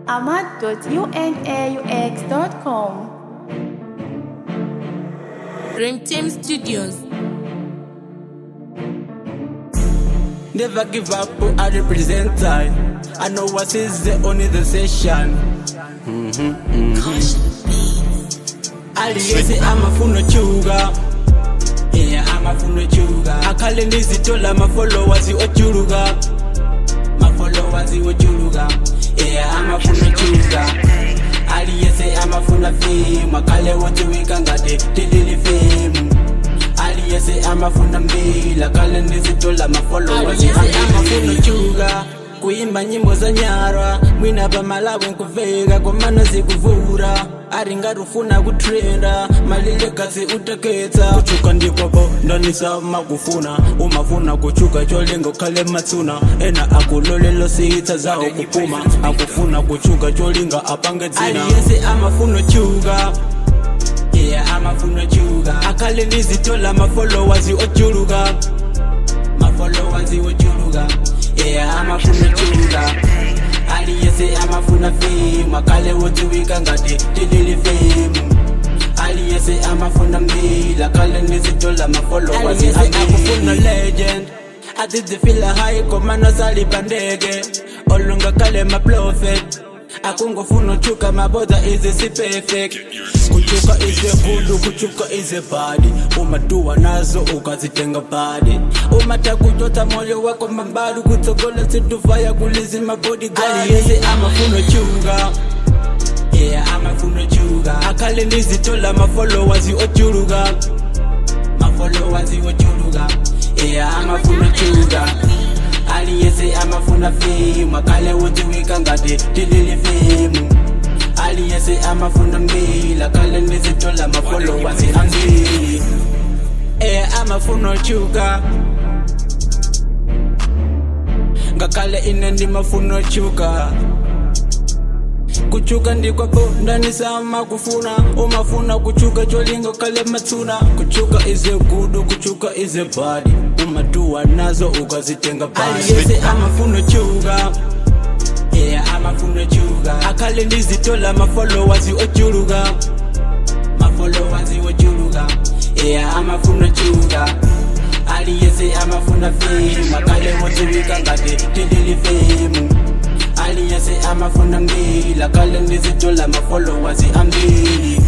ahmad.unaux.com. Dream Team Studios. Never give up, I represent I. I know what is the only the session. aliyese amafuna ochuka yeah amafuna ochuka akhale ndizitola ama-followers ochuluka ma-followers ochuluka yeah amafuna ochuka aliyese amafuna fame akhale wotiwika ngade tilili fame aliyese amafuna mbila akhale ndizitola ama-followers amafuna ochuka kuimba nyimbo za nyarwa mwina pamalawi nkuveka komano zikuvura aringarufuna kutrenda malilegasi uteketsa kuchuka ndikoko ndanisama kufuna umafuna kuchuka cholinga ukhale matsuna ena akulolelo siyitsa zawo kupuma akufuna kuchuka cholinga apange dzina aliyese amafuna ochuka yeah amafuna ochuka akhale ndizitola ma-followers ochuluka ma-followers ochuluka yeah amafuna ochuka aliyese amafuna fame akhale wotiwika ngati tilili fame aliyese amafuna mbila akhale ndizitola ma-followers akufuna legend atizifila high komano salipandeke olungakhale ma-prophet akungofuna uchuka maboda ize si-perfect kuchuka ize kulu kuchuka ize badi umatuwa nazo ukazitenga badi umatakutota moyo wako mambali kutsogola situfaya kulizi mabodigaaliyese amafuna ochuka yeah amafuna ochuka akhale ndizitola ma-followers ochuluka ma-followers ochuluka yeah amafuna ochuka aliyese amafuna fame akhale wotiwika ngati tilili fame aliyese amafuna mbila akhale ndizitola ma-followers ambili eh amafuna ochuka ngakhale ine ndimafuna ochuka kuchuka ndikwapo ndanisama kufuna umafuna kuchuka cholinga ukhale matsuna kuchuka ize gudu kuchuka ize badi umatuwa nazo ukazitenga aliyese amafuna ochuka yeah amafuna ochuka akhale ndizitola ma-followers ochuluka ma-followers ochuluka yeah amafuna ochuka aliyese amafuna fame akhale wotiwika ngati tilili fame aliyese amafuna mbila akhale ndizitola ma-followers ambili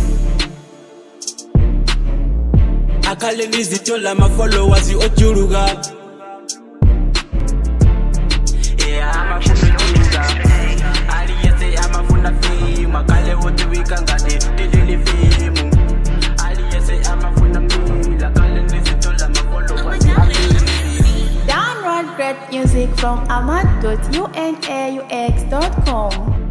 akhale ndizitola ma-followers ochuluka Yeah, amafuna ochuka. Aliyese amafuna fame akhale wotiwika ngati tilili fame aliyese amafuna mbila akhale ndizitola ma-followers ambili Download great music from ahmad.unaux.com.